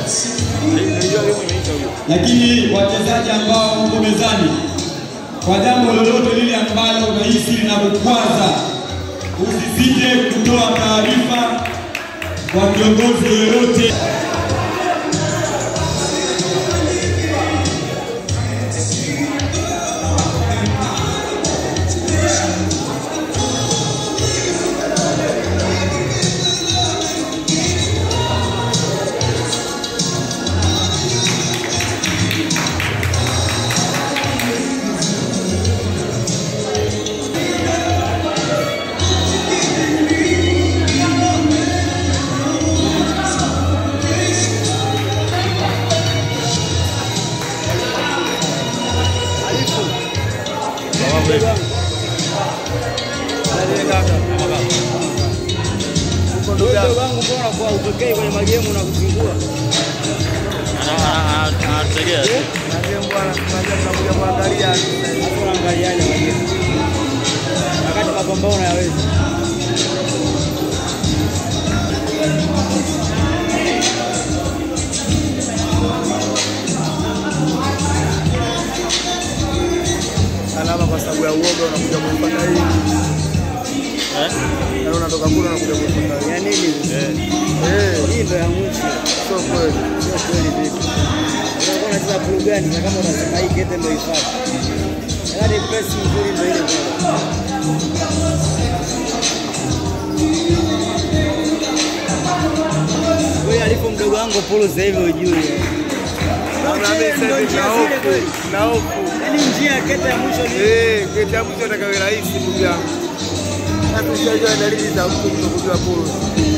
lakini wachezaji ambao mko mezani, kwa jambo lolote lile ambalo unahisi linakukwaza, usisite kutoa taarifa kwa kiongozi yoyote. Mdogo wangu mbona kwa upekee kwenye magemu na kuzingua? Anategea Hapo unaangaliaje magemu? Wakati mapambano yaweza. alama kwa sababu ya uoga unakuja kuipata hii na unatoka kule unakuja kuipata hii. Ya nini? Eh, Hii ndo ya mwisho. sio kweli. Sio kweli vipi? Unakuwa unacheza blue gani na kama unasema hii kete ndo ifanye. Yaani press nzuri ndo ile bora. Wewe alipo mdogo wangu Polo sasa hivi ujui. Na mimi sasa hivi na hofu, na hofu. Yaani njia ya kete ya mwisho ni Eh, kitabu cha takawe rahisi ndugu yangu. Na tushajua dalili za mtu kutokujua polo.